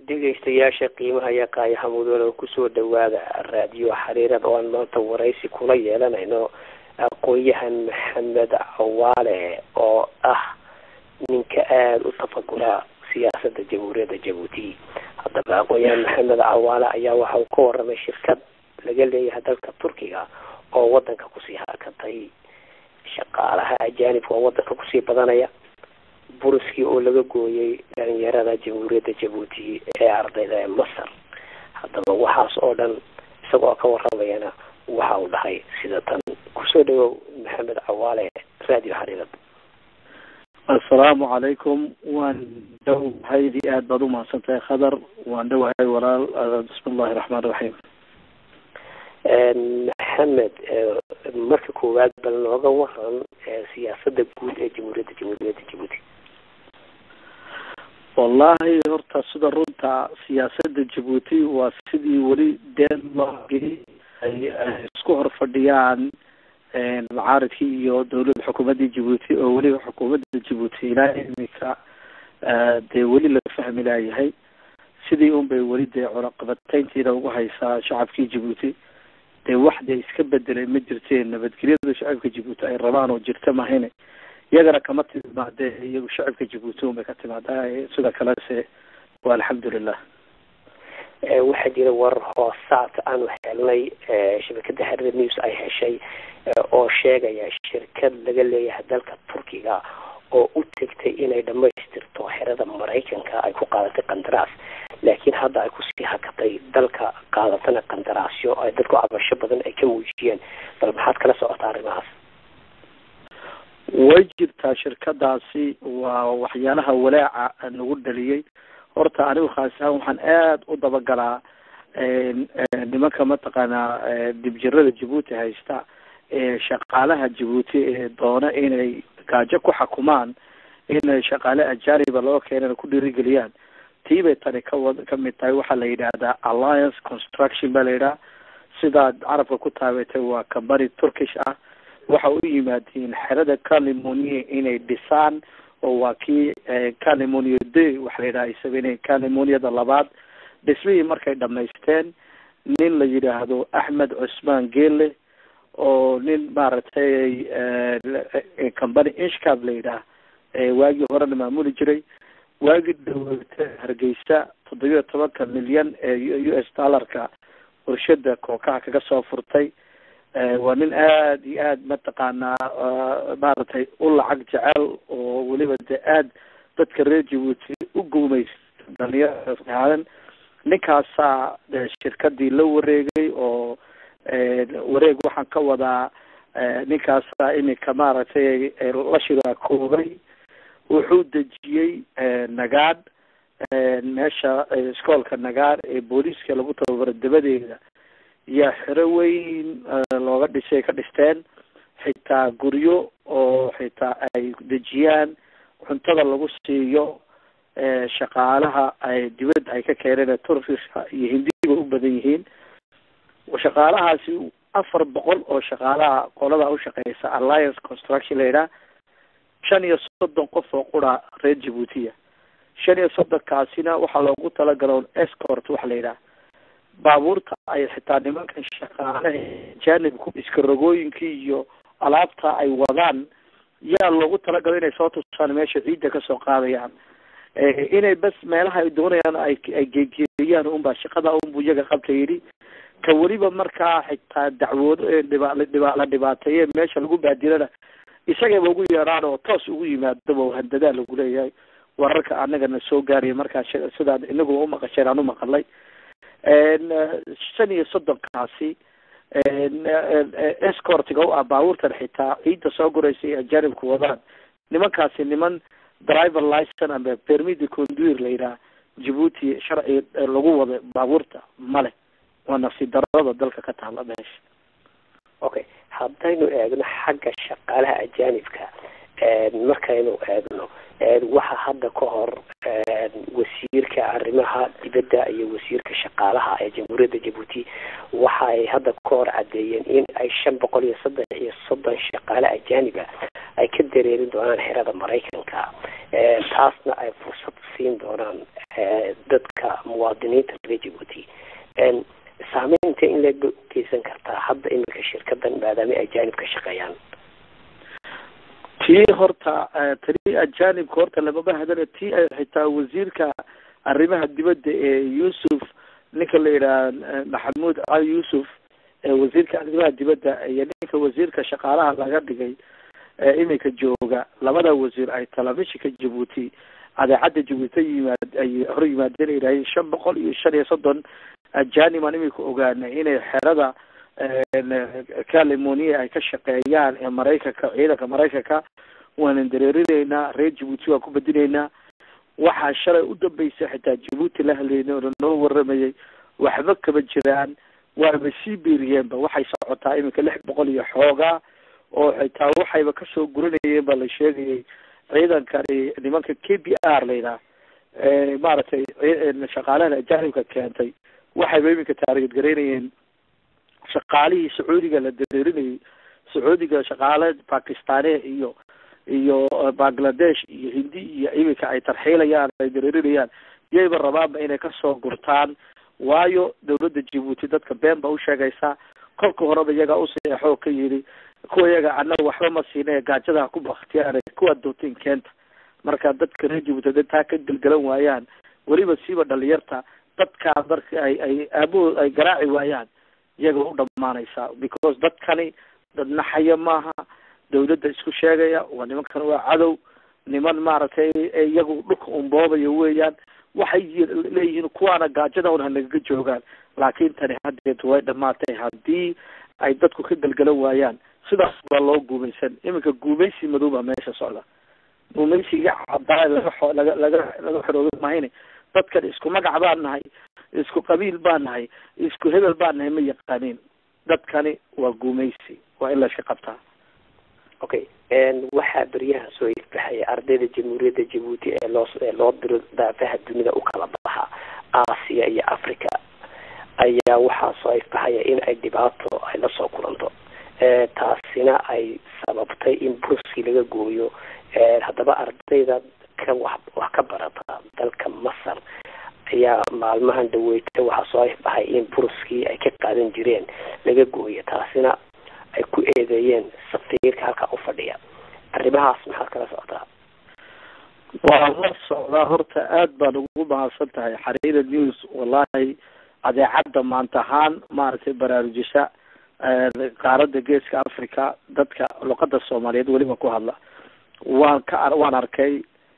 dhegaystayaasha qiimaha iyo qaayaha mudane kusoo dhawaada raadiyo xariirad oo aan maanta waraysi kula yeelanayno aqoon-yahan maxamed cawaale oo ah ninka aada u tafagura siyaasadda jamhuuriyadda jabuuti haddaba aqoon-yahan maxamed cawaale ayaa waxa uu ka waramay shirkad laga leeyahay dalka turkiga oo wadanka kusii hakatay shaqaalaha ajaanibka oo wadanka kusii badanaya buruskii oo laga gooyay dhalinyarada jamhuuriyadda jabuuti ee ardayda ee masar haddaba waxaas oo dhan isagoo ka waramayana waxa uu dhahay sida tan kusoo dhawow maxamed cawaale radio xariirad assalaamu calaykum waan dhowahay aad baad umahadsan tahay khadar waan dhowahay walaal bismi illahi raxmaan raxiim maxamed marka koowaad bal nooga waran siyaasada guud ee jamhuuriyadda jamhuuriyadda jabuuti wallahi horta sida runta siyaasada jabuuti waa sidii weli deen loo geli ay isku hor fadhiyaan macaaridkii iyo dawladda xukuumadda jabuuti oo weliba xukuumadda jabuuti ilaa imika dee weli la fahmi laayahay sidii un bay weli dee cunaqabatayntiina ugu haysaa shacabkii jabuuti dee wax dee iska bedelay ma jirteen nabadgelyada shacabka jabuuti ay rabaan oo jirta mahayne iyagana kama timaadee iyagu shacabka jabuuti un bay ka timaadaa sida kalese waa alxamdulilah waxaa jira warar hoosaad aanu helnay shabakada xariir news ay heshay oo sheegaya shirkad laga leeyahay dalka turkiga oo u tegtay inay dhamaystirto xerada maraykanka ay ku qaadatay qandaraas laakiin hadda ay kusii hakatay dalka qaadatana qandaraasyo ay dadku cabasho badan ay ka muujiyeen bal maxaad kala socotaa arrimahaas way jirtaa shirkadaasi waa waxyaalaha walaaca nagu dhaliyey horta anigu khaas ahaan waxaan aada u dabagalaa nimanka mataqaanaa dibjirada jabuuti haysta ee shaqaalaha jabuuti ee doona inay gaajo ku xakumaan inay shaqaale ajaaniba loo keenana ku dhiirigeliyaan tii bay tani kawad kamid tahay waxaa la yidhaahdaa alliance construction baa la yidhaha sidaad carabka ku taabeetay waa company turkish ah waxa u yimaadiin xerada california inay dhisaan oo waa kii california day waxa la yidhaha ay sameynayeen californiada labaad dhismihii markay dhamaysteen nin la yidhaahdo axmed cusmaan geele oo nin maaragtay company inshcab la yidhaah waagii horena maamuli jiray waagii dhaweyta hargeysa toddobiyo tobanka milyan ee u s dollarka warshada kookaha kaga soo furtay waa nin aada iyo aada mataqaanaa maaragtay u lacag jecel oo weliba dee aada dadka reer jabuuti u guumaysta dhalinyaraadan ninkaasaa shirkadii la wareegay oo wareeg waxaan ka wadaa ninkaasaa iminka maaragtay la shiraakoobay wuxuu dejiyey nagaadh meesha iskoolka nagaadh ee booliiska lagu tababaro dabadeeda yaa xero weyn looga dhisay ka dhisteen xitaa guryo oo xitaa ay dejiyaan cuntada lagu siiyo shaqaalaha ay dibadda ay ka keeneen turkiska iyo hindiba u badan yihiin shaqaalahaasi afar boqol oo shaqaalaha qolada ushaqeysa alliance construction la yidhaha shan iyo soddon qof oo qura reer jabuutiya shan iyo soddonkaasina waxaa loogu talagalo escort waxa la yidhaha baabuurta ay xitaa nimankan shaqaalaha janibku iskarogooyinkii iyo alaabta ay wadaan yaa loogu talagalo inay soo tusaan meesha ciidda kasoo qaadayaan inay bas meelaha ay doonayaan ay ay geegeeyaan unbaa shaqada unbu iyaga qabta yidhi ka weliba markaa xitaa dacwoodo ee dhiba dhiba la dhibaateeye meesha lagu baadilana isagaba ugu yeedhaan oo toos ugu yimaadaba handadaa lagu leeyahay wararka anagana soo gaaraya markaa sidaan inagu umaqasheen aan umaqalay shan iyo soddonkaasi escortiga u ah baabuurtan xitaa ciidda soo guraysa ee ajanibku wadaan nimankaasi niman driver licen amba permit de conduire la yidhaha jabuuti sharci lagu wada baabuurta male waa nafsi darada dalka ka taala meesha okay haddaynu eegno xagga shaqaalaha ajaanibka markaynu eegno waxa hadda ka hor wasiirka arrimaha dibadda iyo wasiirka shaqaalaha ee jamhuuriyadda jabuuti waxa ay hadda ka hor caddeeyeen in ay shan boqol iyo saddex iyo soddon shaqaale ajaaniba ay ka dareerin doonaan xerada maraykanka taasna ay fursad siin doonaan dadka kartaa muwaadiniinta reer jabuuti saameynta in leeg bay u geysan kartaa hadda iminka shirkadan maadaama ajaanib ka shaqeeyaan tii horta tani ajaanibka horta lamama hadana tii xitaa wasiirka arrimaha dibadda ee yuusuf ninka la yidhaha maxamuud cali yuusuf wasiirka arrimaha dibadda iyo ninka wasiirka shaqaalaha laga dhigay iminka jooga labada wasiir ay telefishinka jabuuti adeecadda jabuuti yimaad ay hor yimaadeen yidhaaheen shan boqol iyo shan iyo soddon ajaanib aan iminka ogaanay inay xerada california ay ka shaqeeyaan ee maraykanka ciidanka maraykanka waanan dareerinaynaa reer jabuuti waan ku bedinaynaa waxaa shalay u dambeysay xitaa jabuuti la hadlaynay oona noo waramayay waxba kama jiraan waaba sii beeriyeenba waxay socotaa iminka lix boqol iyo xoogaa oo xitaa waxayba kasoo guranayeen ba la sheegayay ciidankani nimanka k b r layidhaha maaragtay shaqaalaha ajaanibka keentay waxayba iminka taarigad garaynayeen shaqaalihii sacuudiga la dareerinayay sacuudiga shaqaale bakistane iyo iyo bangladesh iyo hindi iyo iminka ay tarxiilayaan ay dareerinayaan yayba rabaanba inay kasoo gurtaan waayo dawladda jabuuti dadka been ba usheegaysaa kolka horeba iyagaa useexoo ka yidhi kuwa iyaga annaga waxba ma siina gaajada ku baktiyaan kuwa dootin keenta marka dadka reer jabuuti haday taa ka gelgelan waayaan weliba siiba dhalinyarta dadkaa marka ay ay aabahood ay garaaci waayaan iyaga u dhamaanaysaa because dadkani dad naxaya maaha dawladda isku sheegaya waa nimankan waa cadow niman maaragtay iyagu dhulka unboobaya weeyaan waxay leeyihiin kuwaana gaajada un hanagaga joogaan laakiin tani haddeed way dhamaatay haddii ay dadku ka gelgelan waayaan sidaas baa loo guumaysan iminka guumaysi madow baa meesha socda guumaysiga cadaa laga xo laga laga laga xoroobi mahayne dadkan isku magac baan nahay isku qabiil baan nahay isku hebel baan nahay ma yaqaaniin dadkani waa guumaysi waa in la iska qabtaa okay waxaa beryahan soo ifbaxaya ardayda jamhuuriyadda jabuuti ee loo ee loo diro daafaha dunida u kala baxa aasiya iyo africa ayaa waxaa soo ifbaxaya in ay dhibaato ay lasoo kulanto taasina ay sababtay in burskii laga gooyo haddaba ardayda ka wax wax ka barata dalka masar ayaa maalmahan dhaweyta waxaa soo ifbaxay in burskii ay ka qaadan jireen laga gooyo taasina ay ku eedeeyeen safiirka halkaa u fadhiya arrimahaas maxaad kala socotaa waa la socdaa horta aad baan ugu mahadsan tahay xariira news wallahi adeecadda maanta ahaan maaragtay baraarujisa qaaradda geeska africa dadka luqada soomaaliyeed weliba ku hadla waan ka waan arkay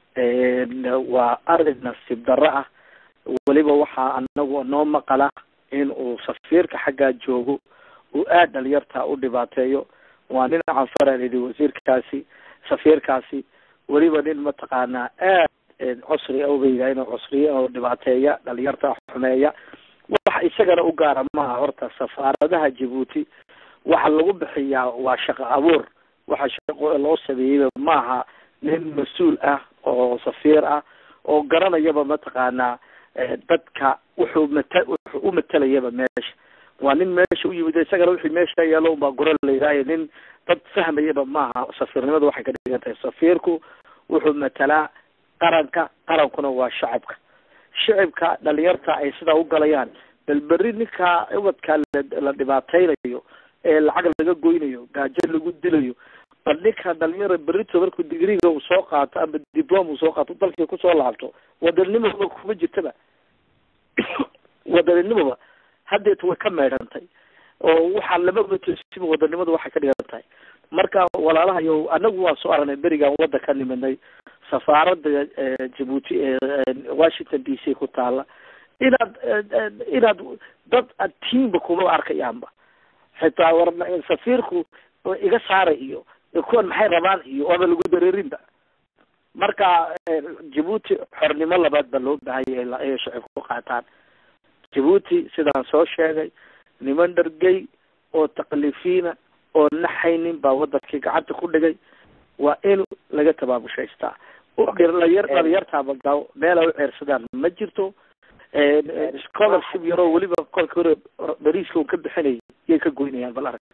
waa arin nasiib darro ah weliba waxaa anagu noo maqala in uu safiirka xaggaa joogo uu aada dhalinyarta u dhibaateeyo waa nin canfara yidhi wasiirkaasi safiirkaasi weliba nin mataqaanaa aad cusri uba yidhaha inuu cusriye oo dhibaateeya dhalinyarta xumeeya wax isagana u gaara maaha horta safaaradaha jabuuti waxa lagu bixiyaa waa shaqo abuur waxa shaqo loo sameeyeyba maaha nin mas-uul ah oo safiir ah oo garanayaba mataqaanaa dadka wuxuu mata wuxuu u matalayaba meesha waa nin meesha u yimid isagana wixii meesha yaalo unbaa goro la yidhaayo nin dad fahmayaba maaha safiirnimadu waxay ka dhigan tahay safiirku wuxuu matalaa qaranka qarankuna waa shacabka shacibka dhalinyarta ay sidaa u galayaan bal berri ninkaa ubadkaa la dhibaateynayo ee lacag laga goynayo gaajo lagu dilayo bal ninka dhalinyara berrito markuu digriga uu soo qaato ama diplom uu soo qaato dalkii kusoo laabto wadaninimoba kuma jirtaba wadaninimoba haddeeta way ka meedhantay oo waxaa lama matosiba wadanimadu waxay ka dhigan tahay marka walaalahayo anagu waan soo aragnay berigaan wadda ka niminay safaaradda jabuuti ee washington d c ku taala inaad inaad dad tiimba kuma arkayaanba xitaa war safiirku iga saaray iyo kuwan maxay rabaan iyo oaba lagu dareerinba marka jabuuti xornimo labaad baa loo baahanya inay shacibka ku qaataan jabuuti sidaan soo sheegay niman dhargey oo taklifiina oo naxaynin baa wadankii gacanta ku dhigay waa in laga tabaamushaystaa dhalinyar dhalinyartaaba gaaw meel ay u ceersadaan ma jirto scholarship yaroo weliba kolka hore bariiska un ka bixinayay yay ka goynayaan bal arag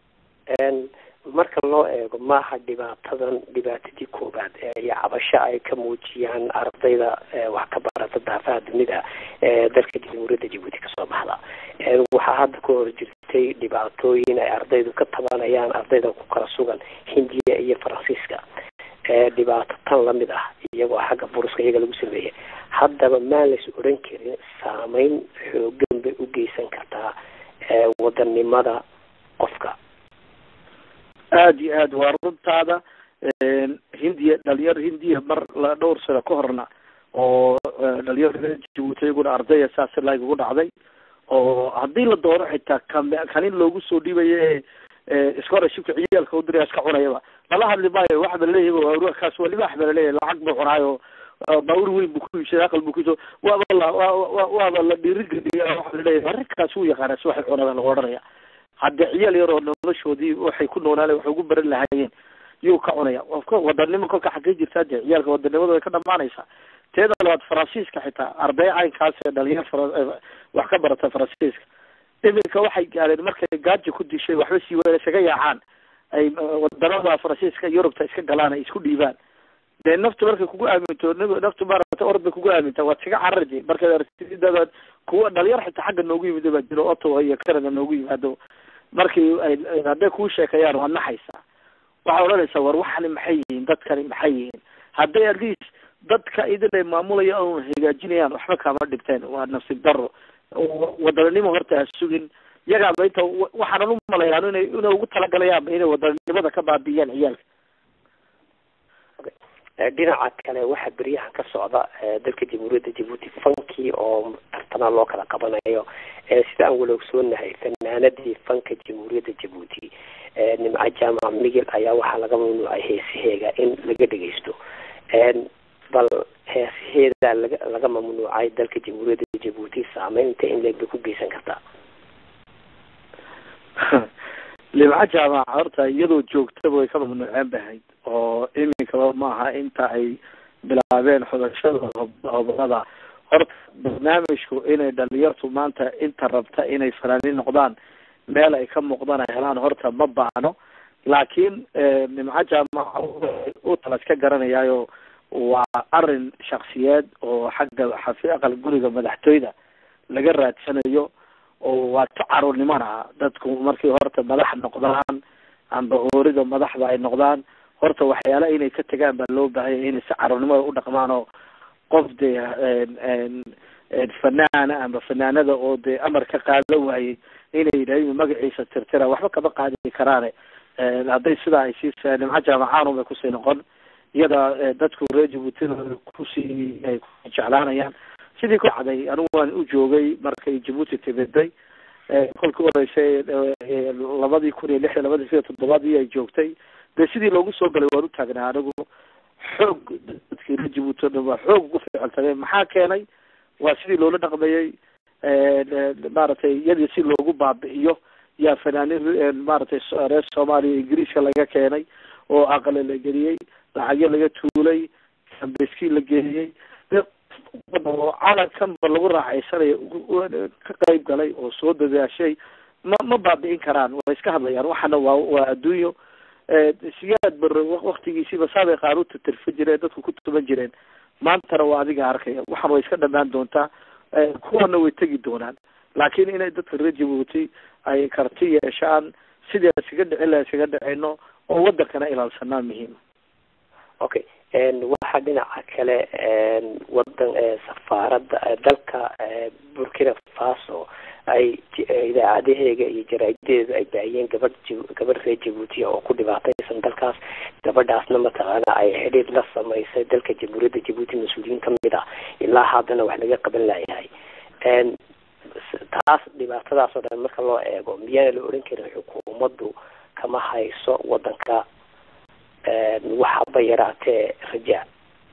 marka loo eego maaha dhibaatadan dhibaatadii koobaad iyo cabasho ay ka muujiyaan ardayda wax ka barata daafaha dunida dalka jamhuuriyadda jabuuti kasoo baxda waxaa hadda ka hor jirtay dhibaatooyin ay ardaydu ka tabanayaan ardayda ku kala sugan hindiya iyo faransiiska dhibaato tan lamid ah iyagoo xagga buruska iyaga lagu sameeyay haddaba maan lays odhan karin saameyn xoogan bay u geysan kartaa wadanimada qofka aada iyo aad waa runtaada hindiya dhalinyar hindiya mar la dhowr sano ka horna oo dhalinyar jabuuti iyaguna ardaya saas laag ugu dhacday oo haddii la doono xitaa kam kanin loogu soo dhiibayo scholarshipka ciyaalka u diraya iska cunayaba lala hadli maayo waxa ba leeyahy kaas waa libaax ba laleeyahy lacag buu cunaayo baaur weyn buu ku iibsaday aqal buu kuso waaba la waaba la dhiirigeliya waxa laleeyahy arrinkaas wuu yaqaana si waxay cunada lagu odhanaya hadde ciyaal yar oo noloshoodii waxay ku noolaale waxay ugu baran lahaayeen yuu ka cunaya wadanimo kolka xagee jirtaa de ciyaalka wadanimada way ka dhamaanaysaa teeda labaad faransiiska xitaa arday caynkaas ee dhalinyar wax ka barata faransiiska iminka waxay gaadeen markay gaaja ku dishay waxba sii wa isaga yaacaan ay wadanada faransiiska yurubta iska galaan ay isku dhiibaan dee naftu markay kugu aaminto naftu maarata orod bay kugu aaminta waad iskaga cararji markaad artidadaad kuwa dhalinyar xitaa xagga noogu yimid baa jiro ottawa iyo canada noogu yimaado markii ay hadday kuu sheekayaan waad naxaysaa waxaa odhanaysaa war waxani maxay yihiin dadkani maxay yihiin hadday at least dadka idin ay maamulaya oon hagaajinayaan waxba kama dhibteen waa nasiib daro wadaninimo horta ha sugin iyagaaba inta waxaanan u malayaan inay inay ugu talagalayaanba inay wadaninimada ka baabi'iyaan ciyaalka dhinaca kale waxaa beryahan ka socda dalka jamhuuriyadda jabuuti fankii oo tartana loo kala qabanayo sida aan wala ogsoonahay fanaanadii fanka jamhuuriyadda jabuuti nimco jaamac migil ayaa waxaa laga mamnuucay heesaheega in laga dhegeysto bal heesaheeda laga laga mamnuucay dalka jamhuuriyadda jabuuti saameynta in leeg bay ku geysan kartaa limco jaamaca horta iyadoo joogtaba way ka mamnuuceen bahayd oo iminkaba maaha inta ay bilaabeen xudashada hobolada horta barnaamijku inay dhalinyartu maanta inta rabta inay fanaaniin noqdaan meel ay ka muuqdaan ay helaan horta ma baano laakiin nimco jaamaca u talas ka garanayaayo waa arin shaksiyeed oo xagga xafi aqal guriga madaxtooyda laga raadsanayo oo waa ka caruurnimona dadku markii horta madax noqdaan amba oorida madaxda ay noqdaan horta waxyaala inay ka tegaan baa loo baahanya inay si caruurnimada u dhaqmaan oo qof dee fanaana amba fanaanada oo dee amar ka qaadan waayey inay yidhahdin magaciisa tirtira waxba kama qaadi karaane hadday sidaa ay sii nimco jaamacaanu bay kusii noqon iyada dadku reer jabuutina kusii ay jeclaanayaan sidii ku dhacday anigu waan u joogay markay jabuuti timiday kolkii horeysay labadii kun iyo lix iyo labadii siyo toddobaadii ay joogtay dee sidii loogu soo galay waan u taagnaa anigu xoog dadkii reer jabuuti o dhan waa xoog ugu ficiltageen maxaa keenay waa sidii loola dhaqmayey maaragtay iyadii si loogu baabi'iyo yaa fanaanin maaragtay reer soomaaliya ingiriiska laga keenay oo aqale la geliyey lacagyo laga tuulay ambeski la geliyey oo calankanba lagu raaxaysanayo ka qayb galay oo soo dadaashay ma ma baabi'in karaan way iska hadlayaan waxana waa waa adduunyo siyaad bar waktigiisiiba saabay qaanuunta tirfin jireen dadku ku tuban jireen maantana waa adiga arkaya waxan way iska dhamaan doontaa kuwana way tegi doonaan laakiin inay dadka reer jabuuti ay karti yeeshaan sidii iskaga dhicin laha iskaga dhicino oo wadankana ilaalsanaa muhiima okay waxaa dhinaca kale wadan safaaradda dalka burkina faso ay idaacadaheega iyo jaraa'idadeeda ay baahiyeen gabadh gabadh reer jabuutiya oo ku dhibaataysan dalkaas gabadhaasna mataqaana ay xidhiir la samaysay dalka jamhuuriyadda jabuuti mas-uuliyiin kamid ah ilaa haddana wax laga qaban layahay taas dhibaatadaas oo dhan marka loo eego miyaana la odhan karin xukuumaddu kama hayso wadanka waxaba yaraatee rajaa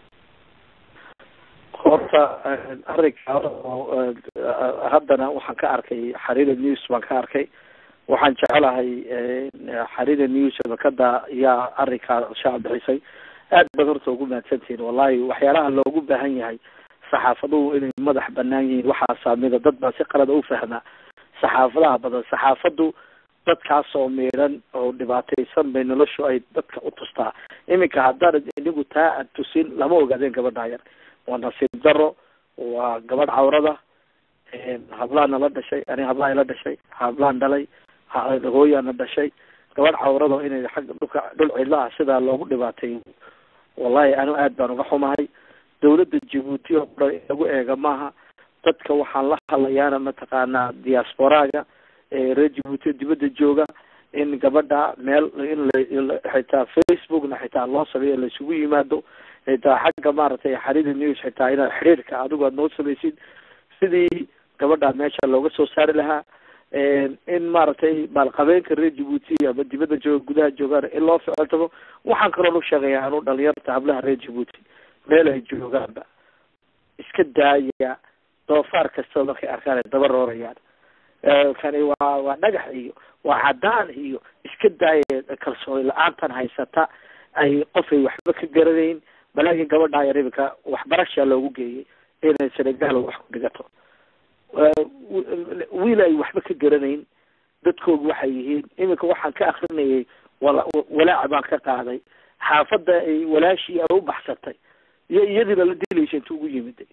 horta arrinka haddana waxaan ka arkay xariira news baan ka arkay waxaan jecelahay xariira news shabakada yaa arrinkaa shaac bixisay aad baad horta ugu mahadsantihiin wallahi waxyaalaha loogu baahan yahay saxaafaduhu inay madax banaan yihiin waxaa saamida dad baa si qalada u fahmaa saxaafadaha badan saxaafadu dadkaasoo miidhan oo dhibaataysan bay noloshu ay dadka u tustaa iminka haddaan inigu taa aad tusin lama ogaadeen gabadha yar waa nasiib daro waa gabadh cawrada hablaana la dhashay ani hablaha ila dhashay hablaan dhalay hooyaana dhashay gabadh cawrado inay xagga dhulka dhul cidlo ah sidaa loogu dhibaatay wallahi anu aad baan uga xumahay dawladda jabuuti oo dhan in lagu eega maaha dadka waxaan la hadlayaana mataqaanaa diasporaaga reer jabuuti dibadda jooga in gabadha meel in la xitaa facebookna xitaa loo sameeyo laisugu yimaado xitaa xagga maaragtay xarida news xitaa inaad xiriirka adigu aad noo samaysid sidii gabadha meesha looga soo saari lahaa in maaragtay maalqabeenka reer jabuuti ama dibadda jooga gudaha joogaan in loo ficiltamo waxaan kaloo nu sheegaya anu dhalinyarta hablaha reer jabuuti meel ay joogaanba iska daaya doofaar kastoo markay arkaan ay daba roorayaan kani waa waa dhagax iyo waa cadaan iyo iska daaya kalsooni la-aantan haysata ay qofay waxba ka garanayn balaakin gabadha yar imika waxbarashaa loogu geeyay inay senegal wax ku dhigato wiil ay waxba ka garanayn dadkoogu waxay yihiin iminka waxaan ka akrinayay wala walaaca baan ka qaaday xaafadda ay walaashii ay u baxsatay iyo iyadiina la dilaysa inta ugu yimiday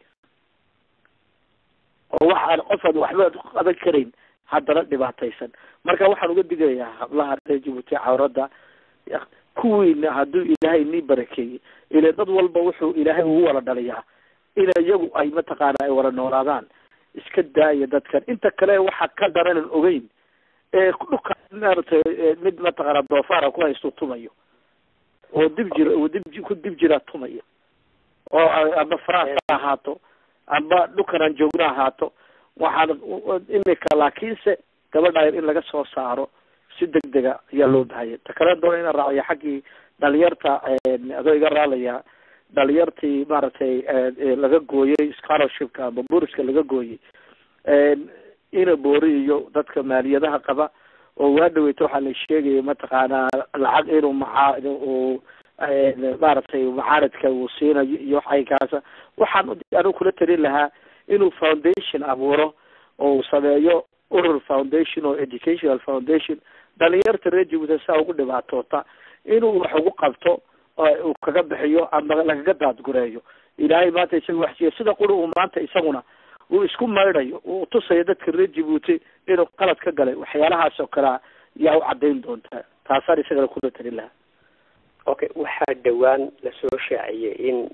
oo waxaan qofaad waxba qaban karayn haddana dhibaataysan marka waxaan uga digayaa hablaha reer jabuuti cawradda kuwiina hadduu ilaahay nii barakeeyey ile dad walba wuxuu ilaahay ugu wala dhaliyaa in iyagu ay mataqaana ay wala noolaadaan iska daaya dadkan inta kale waxa ka daranan ogeyn ee dhulka maaragtay mid mataqaana doofaara ku haysto tumayo oo dib jir oo dib ku dib jira tumayo oo amba france ha ahaato amba dhulkan aan joogno ahaato waxaan imika laakiinse gabadha in laga soo saaro si degdega ayaa loo bahaya ta kale doona inaan raaciyo xaggii dhalinyarta adoo iga raalaya dhalinyartii maaragtay laga gooyey scholarshipka ama buriska laga gooyey ina boori iyo dadka maaliyadaha qaba oo waa dhaweyta waxaa la sheegaya mataqaanaa lacag inuu maca uu maaragtay macaaradka uu siinayo iyo waxaykaasa waxaan anigu kula talin lahaa inuu foundation abuuro oo uu sameeyo urur foundation oo educational foundation dhalinyarta reer jabuuti saa ugu dhibaatoota inuu wax ugu qabto uu kaga bixiyo ama lagaga daadgureeyo ilaahay maanta isaga waxsiiya sida quri uu maanta isaguna uu isku maydhayo uu tusayo dadka reer jabuuti inuu qalad ka galay waxyaalahaas oo kalea yaa u cadayn doontaa taasaan isagana kula talin lahaa okay waxaa dhawaan lasoo shaaciyay in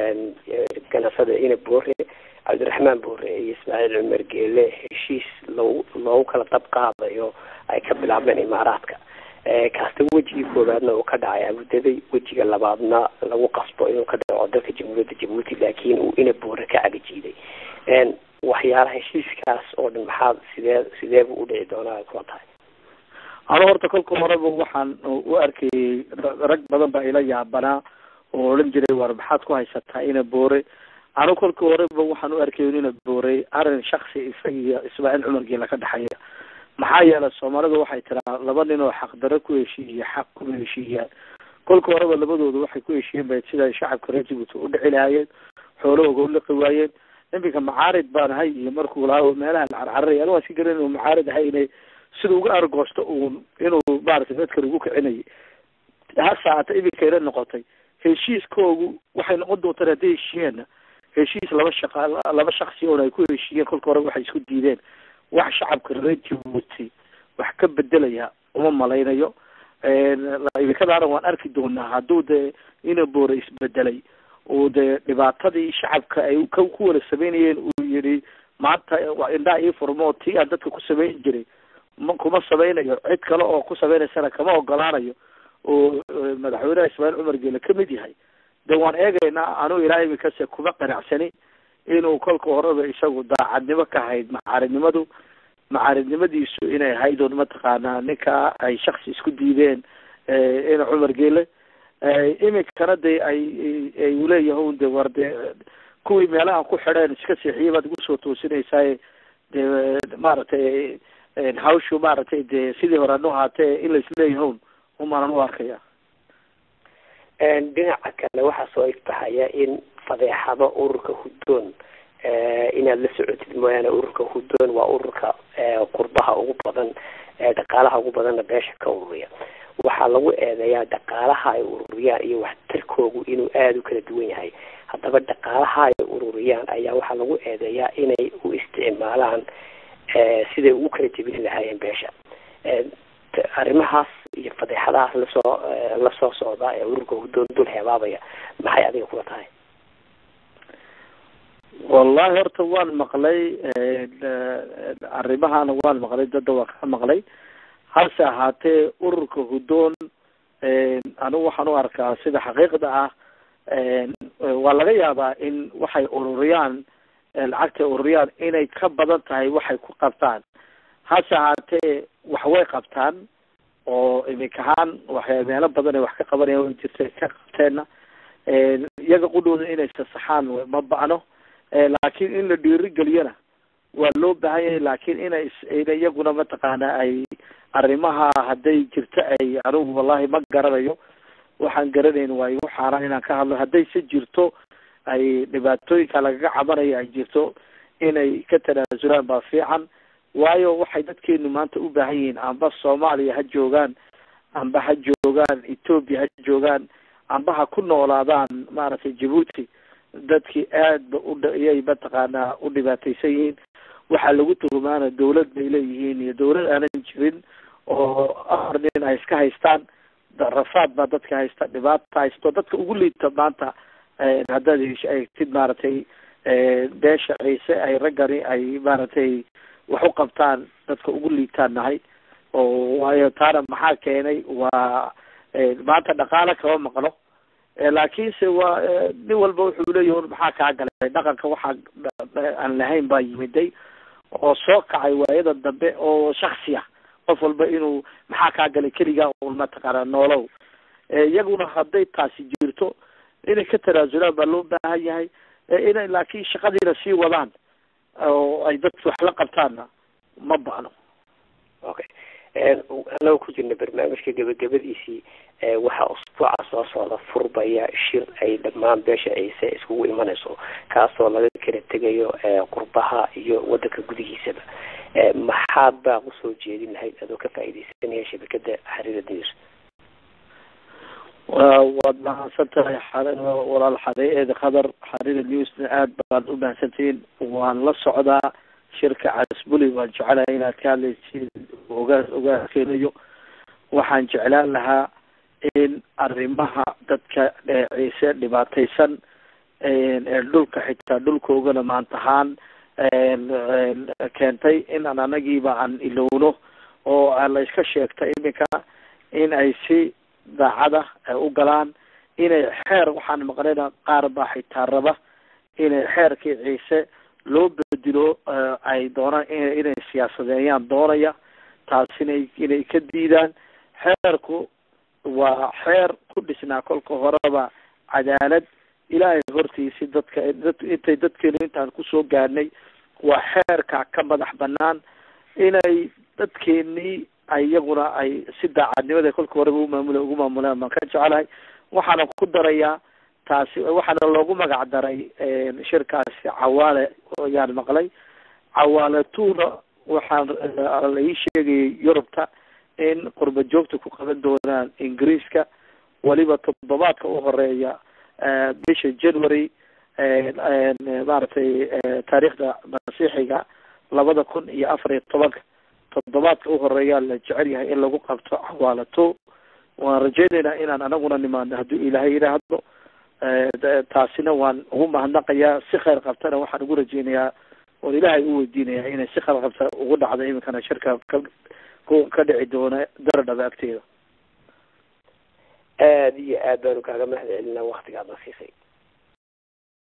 ganacada ina boore cabdiraxmaan boore iyo ismaaciil cumar geele heshiis loogu loogu kala dab qaadayo ay ka bilaabeen imaaraadka kaasta wejigii koowaadna uu ka dhacay abudabi wejiga labaadna lagu qasbo inuu ka dhaco dalka jamhuuriyadda jabuuti laakiin uu ina boore ka cagajiiday waxyaalaha heshiiskaas oo dhan maxaa sidee sideebu u dhici doonaa kula tahay anu horta kolka horeba waxaan u arkayay rag badan baa ila yaabanaa oo odhan jiray war maxaad ku haysataa ina boore anu kolka horeba waxaan u arkayay ina boorey arrin shaksi isaga iyo ismaaciil cumar geela ka dhexeeya maxaa yeelay soomaalidu waxay tiraa laba nin oo xaqdaro ku heshiiya xaq kuma heshiiyaan kolka horeba labadooda waxay ku heshiiyeen ba siday shacabka reer jabuuti u dhici lahaayeen xoolahooga u liqi waayeen iminka macaarid baan ahay iyo markuu lahaa meelaha carcararaya anu waan iska garan inuu macaarid ahay inay sida uga argoosto uun inuu maaragtay dadkan ugu kicinayay hase haata iminkayna noqotay heshiiskoogu waxay noqon doontaan hadday heshiiyeenna heshiis laba shaqa laba shaksi oon ay ku heshiiyeen kolka hore waxay isku diideen wax shacabka reer jabuuti wax ka bedelaya uma malaynayo iminkadaana waan arki doonaa hadduu dee ina boore isbedelay uu dee dhibaatadii shacabka ay ku wada sameynayeen uu yihi maanta indhaa ii furmo tii aan dadka ku samayn jiray ma kuma sameynayo cid kale oo ku sameynaysana kama ogolaanayo oo madaxweynaha ismaaciil cumar geele kamid yahay de waan eegaynaa anuu ilaa iminkase kuma qanacsani inuu kolka horeba isagu daacadnimo ka hayd macaaridnimadu macaaridnimadiisu inay ahayd un mataqaanaa ninka ay shaksi isku diideen ina cumar geele iminkana de ay ay uleeyahay de war de kuwii meelahan ku xidheen iska seexiyay baad igu soo toosinaysaa de maaragtay hawshu maaragtay de sidii hore anu ahaatee in laisleeyahown umaanan u arkaya dhinaca kale waxaa soo iftahaya in fadeexado ururka huddoon inaad la socotid mooyaane ururka huddoon waa ururka qurbaha ugu badan dhaqaalaha ugu badanna beesha ka ururiya waxaa lagu eedeeyaa dhaqaalaha ay ururiyaan iyo waxtarkoogu inuu aada u kala duwan yahay haddaba dhaqaalaha ay ururiyaan ayaa waxaa lagu eedeeyaa inay u isticmaalaan siday ugu kala jebin lahaayeen beesha arrimahaas iyo fadeexadahaas lasoo lasoo socda ee ururka hudoon dul heebaabaya maxay adiga kula tahay wallahi horta waan maqlay arrimahana waan maqlay dadda waan ka maqlay hase ahaatee ururka hudoon anigu waxaan u arkaa sida xaqiiqda ah waa laga yaabaa in waxay ururiyaan lacagtay ururiyaan inay ka badan tahay waxay ku qabtaan hase ahaatee wax way qabtaan oo imika ahaan waxay meelo badan ay wax ka qabanayaan way jirta ka qabteenna iyaga qudhooda inay sasaxaan ma ba'no laakiin in la dhiirigeliyona waa loo baahan yahay laakiin inay ina iyaguna mataqaana ay arrimaha hadday jirto ay anigu wallahi ma garanayo waxaan garanayn waa igu xaaraan inaan ka hadlo hadday se jirto ay dhibaatooyinka lagaga cabanayo ay jirto inay ka tanaasulaan baa fiican waayo waxay dadkeenu maanta u baahan yihiin amba soomaaliya ha joogaan amba ha joogaan ethoopia ha joogaan amba ha ku noolaadaan maaragtay jabuuti dadkii aad ba udhiyay mataqaanaa u dhibaataysan yihiin waxaa lagu tuhumaana dawlad bay leeyihiin iyo dawlad aanan jirin oo afar nin ay iska haystaan rafaad baa dadka haysta dhibaata haysto dadka ugu liita maanta haddaad eegtid maaragtay beesha ciise ay raggani ay maaragtay wax u qabtaan dadka ugu liitaan nahay oo waayo taana maxaa keenay waa maanta dhaqaalo kama maqlo laakiinse waa nin walba wuxuu leeyahi maxaa kaa galay dhaqanka waxaa aan lahayn baa yimiday oo soo kacay waayada dambe oo shaksi ah qof walba inuu maxaa kaa galay keligaa un mataqaana noolow iyaguna hadday taasi jirto inay ka tanaasulaan baa loo baahan yahay inay laakiin shaqadiina sii wadaan oo ay dadki wax la qabtaanna ma ba'no okay anagoo ku jirna barnaamijka gebagabadiisii waxaa usbuuca soo socda furbaya shir ay dhammaan beesha ciise iskugu imanayso kaasoo laga kala tegayo qurbaha iyo wadanka gudihiisaba maxaad baa kusoo jeedin lahayd adoo ka faaideysanaya shabakada xariira news waad mahadsan tahay walaal xareeed khadar xariira newsna aad baan u mahadsantihiin waan la socdaa shirka casbuli waan jecelahay inaad ka hadlaysid ogaa ogaakeenayo waxaan jeclaan lahaa in arrimaha dadka ciise dhibaataysan ee dhulka xitaa dhulkoogana maantahaan keentay in aan anagiiba aan ilowno oo la iska sheegta iminka in ay si daacada ay u galaan inay xeer waxaan maqnayna qaar baa xitaa raba inay xeerkii ciise loo bedelo ay doonaan inay siyaasadeeyaan doonaya taasina inay ka diidaan xeerku waa xeer ku dhisnaa kolka horeba cadaalad ilaahay hortiisi dadka intay dadkeenu intaan kusoo gaadhnay waa xeerka ka madax banaan inay dadkeenii iyaguna ay si daacadnimada kolka horeba umaamula ugu maamulaan baan ka jecelahay waxaana ku darayaa taasi waxaana loogu magac daray shirkaasi cawaale ayaan maqlay cawaale tuuna waxaan la ii sheegayay yurubta in qurba joogta ku qaban doonaan ingiriiska weliba toddobaadka u horeeya bisha january maaragtay taariikhda masiixiga labada kun iyo afar iyo tobanka toddobaadka u horeeyaa la jecel yahay in lagu qabto cawaalato waan rajeynaynaa inaan anaguna nimaano hadduu ilaahay yidhaahdo taasina waan ugu mahadnaqayaa si khayr qabtana waxaan ugu rajeynayaa oon ilaahay u weydiinayaa inay si khayr qabta ugu dhacdo iminkana shirka ka ka dhici doona daradhaba agteeda aada iyo aad baanu kaaga mahad celinaa waktigaad na siisay